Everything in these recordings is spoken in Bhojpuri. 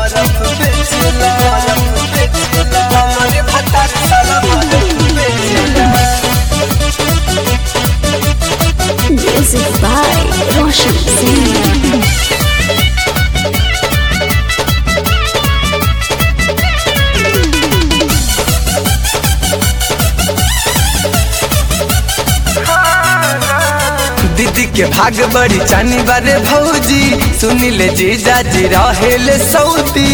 बरफ बेचेला हमारे भतार साला बरफ बेचेला Music by Roshan Singh. दीदी के भाग बड़ी चानी बारे भौजी सुनी ले जीजा जी रहेले सऊदी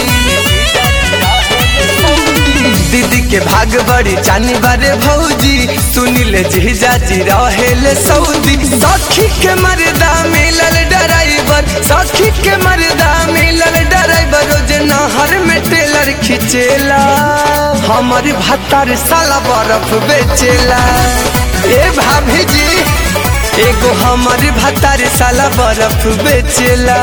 दीदी के भाग बड़ी चानी बारे भौजी सुनी ले जीजा जी रहेले सऊदी सखी के मर्दा मिलल ड्राइवर सखी के मर्दा मिलल ड्राइवर रोज नहर में टेलर खिंचेला हमारी भत्तार साला बर्फ बेचेला ए भाभी जी एगो हमारी भतारी साला बर्फ बेचेला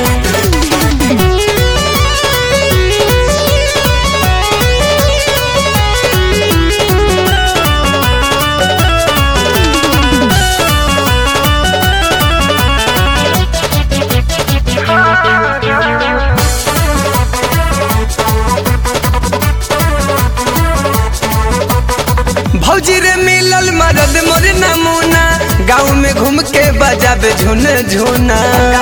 भौजी रे मिलल मरद मोर नमूना गाँव में घूम के बजाबे झुन झुना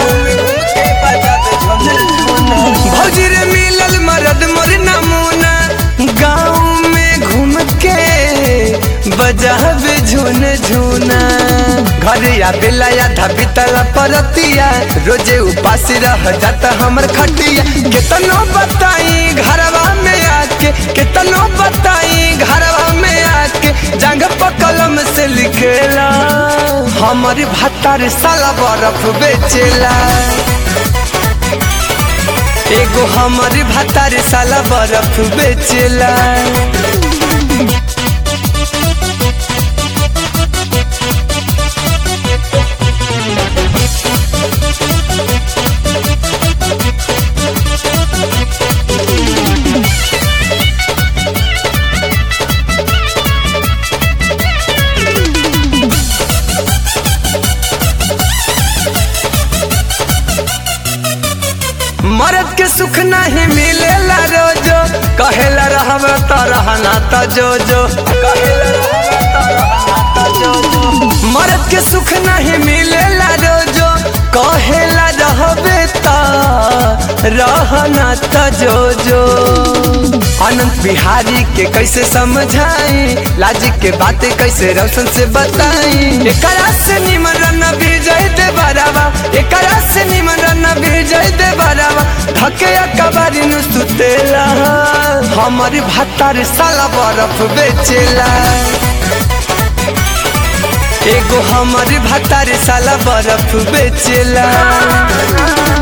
भौजी रे मिलल मरद मोर नमूना गाँव में घूम के बजाबे झुन झुना घर या बेला या धबी तला परतिया रोजे उपास रह जाता हमर खटिया कितनो बताई घरवा में आके कितनो बताई घरवा में आके जंग पकलम से लिखेला हमारी भत्तार साला बर्फ बेचेला एगो हमारी भत्तार साला बर्फ बेचेला मरद के सुख नहीं मिलेला रोजो कहेला रहब त रहना त जो जो कहेला रहब त रहना त जो जो मरद के सुख नहीं मिलेला रोजो कहेला रहबे त रहना त जो जो अनंत बिहारी के कैसे समझाई लाजी के बातें कैसे रोशन से बताई एकरा से निमन रन विजय दे बरावा एकरा से निमन रन विजय दे बरावा धके कबारी नु सुतेला हमारी भत्तार साला बर्फ बेचेला एगो हमारी भत्तार साला बर्फ बेचेला